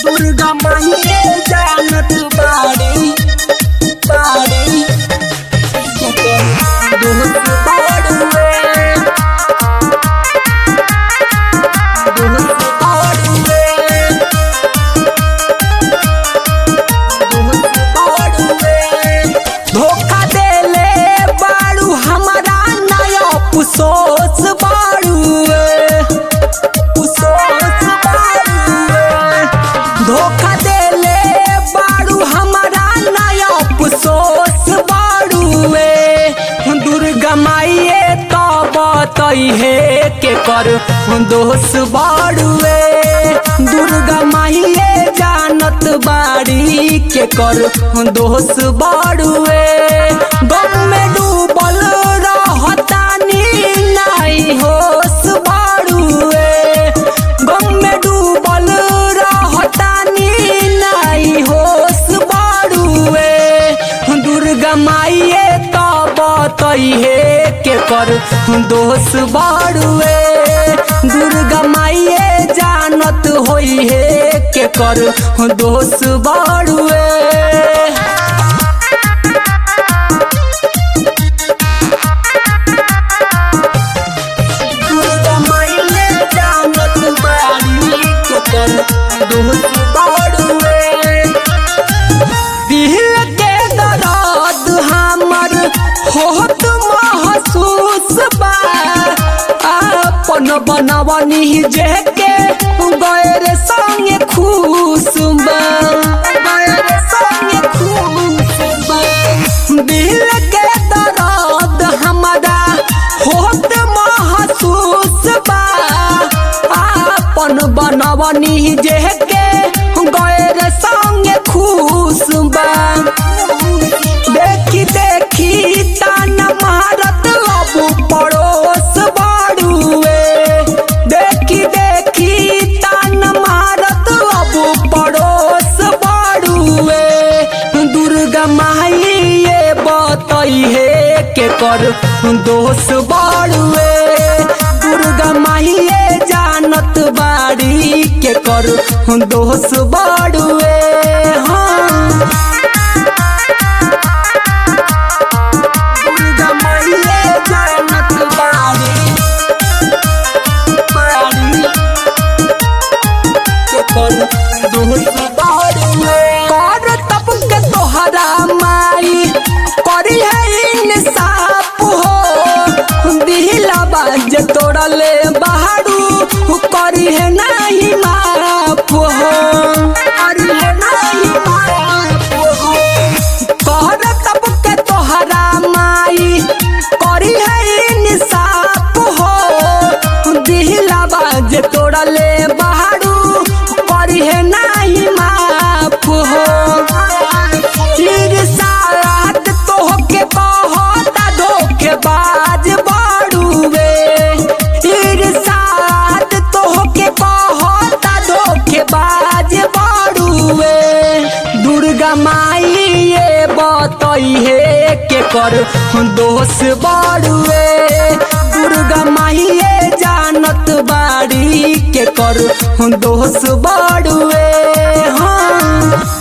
दुर्गा माहिए जानत बाड़ी बाड़ी दोस्त बाड़ुए दोस्त बाड़ुए दोस्त बाड़ुए धोखा देले बाड़ू हमारा नया पुसोस बाड़ुए पुसोस बाड़ुए धोखा देले बाड़ू हमारा नया पुसोस बाड़ुए दुर्गा माइए तो बतई है के कर दोष बाड़ुए दुर्गा माइए जानत बाड़ी के कर दोष बाड़ुए गम में डूबल रहतानी नहीं होश बाड़ुए गम में डूबल रहतानी नहीं होश बाड़ुए दुर्गा माइए तो बतई है के कर दोष बाड़ुए दुर्गा माइए जानत होई है के कर दोष बाड़ुए दुर्गा माइए जानत बाड़ी के कर दोष बाड़ुए दिल के दर्द हमर होत महसूस बा अपन बनवनी जे के गैर संगे खुश बा गैर संगे खुश बा दिल के दर्द हमरा होत महसूस बा अपन बनवनी जे के गैर संगे खुश बा देखी देखी तान मारत अब पड़ोस बाड़ुए देखी देखी तान मारत अब पड़ोस बाड़ुए दुर्गा माई ये बतई है के कर दोष बाड़ुए दुर्गा माई ये जानत बाड़ी के कर दोष बाड़ुए हाँ दुर्गा माइए जानत बाड़ी बाड़ी के कर दोस्त बाड़ुए कर तब के तोहरा माई करी है इंसाफ हो दिला बाज तोड़ले बाड़ू करी है नहीं माफ हो करी है नहीं माफ हो कहर तब के तोहरा माई करी है इंसाफ हो दिला बाज तोड़ले बाड़ू करी है नहीं माफ हो फिर साथ तोहके बहुत धोखेबाज बाड़ूवे फिर साथ तोहके बहुत धोखेबाज बाड़ूवे दुर्गा माई ये बतई है के कर दोष बाड़ुए दुर्गा माई ये जानत बाड़ी के कर दोष बाड़ुए हाँ